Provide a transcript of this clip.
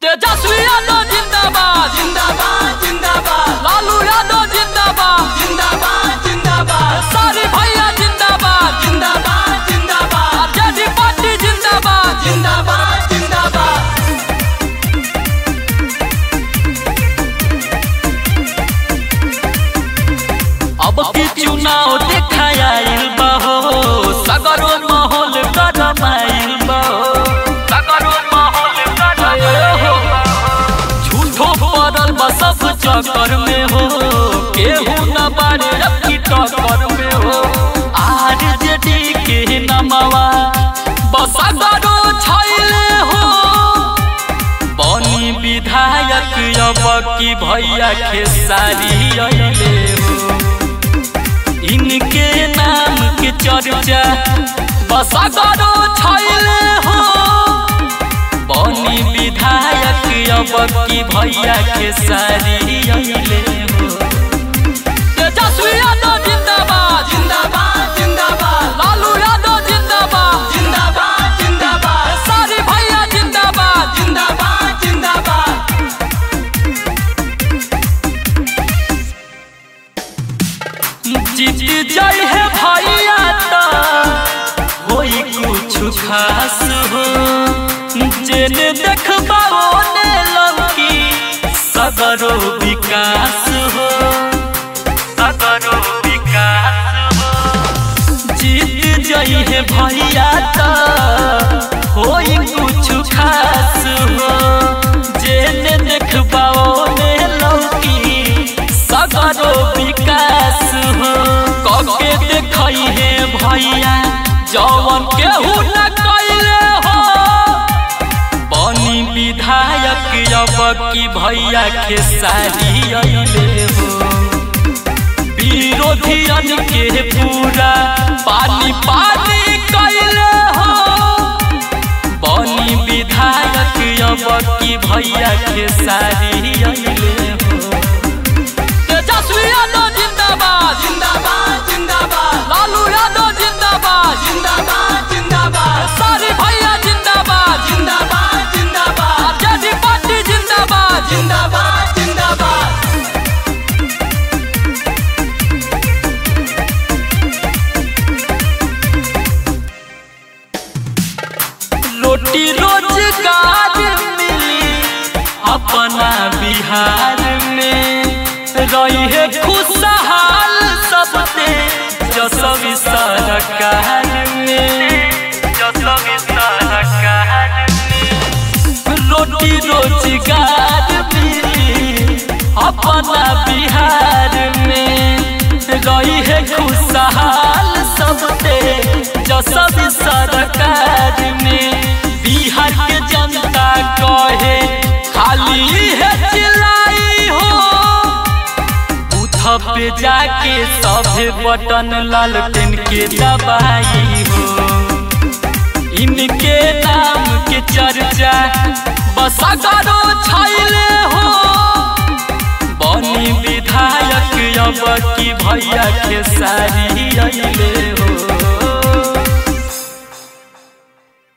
तेजस्वी यादव जिंदाबाद जिंदाबाद जिंदाबाद लालू यादव जिंदाबाद जिंदाबाद जिंदाबाद सारी भैया जिंदाबाद जिंदाबाद जिंदाबाद आरजेडी पार्टी जिंदाबाद जिंदाबाद जिंदाबाद अब की चुनाव देखायल बहो सगरो माहौल गरमाइल बहो सगरो माहौल गरमाइल हो झूठो पड़ल बा सब चक्कर में हो केहू न बारे अब की टक्कर में हो आरजेडी के नमवा बस सगरो छैले हो बनी विधायक अब की भैया खेसारी अइले हो इनके नाम के चर्चा बस करो छैले हो बनी विधायक अब की भैया खेसारी अइले हो तेजस्वी यादव जिंदाबाद जिंदाबाद जिंदाबाद लालू यादव जिंदाबाद जिंदाबाद जिंदाबाद सारी भैया जिंदाबाद जिंदाबाद जिंदाबाद जीत जाई है भैया तो होई कुछ खास हो जेने देखबा ओने लौकी सगरो विकास हो सगरो विकास हो जीत जाई है भैया तो होई कुछ खास हो जेने देखबा ओने लौकी सगरो विकास हो कके देखई है भैया जवन केहू न कैले हो बनी विधायक अब की भैया खेसारी अइले हो विरोधियन के पूरा पानी पानी कैले हो बनी विधायक अब की भैया खेसारी अइले हो तेजस्वी यादव जिंदाबाद जिंदाबाद जिंदाबाद लालू यादव जिंदाबाद जिंदाबाद जिंदाबाद सारी भैया जिंदाबाद जिंदाबाद जिंदाबाद आरजेडी पार्टी जिंदाबाद जिंदाबाद जिंदाबाद रोटी रोजगार मिली अपना बिहार में रही है खुशहाल सबसे जसवी सरकार में जसवी सरकार में रोटी रोजगार मिली अपना बिहार में रही है खुशहाल सबसे जसवी सरकार में बिहार के जनता कहे खाली है चिल्लाई हो बूथ पे जाके सभे बटन लालटेन के दबाई हो इनके नाम के चर्चा बस करो छैले हो बनी विधायक अब की भैया के सारी अइले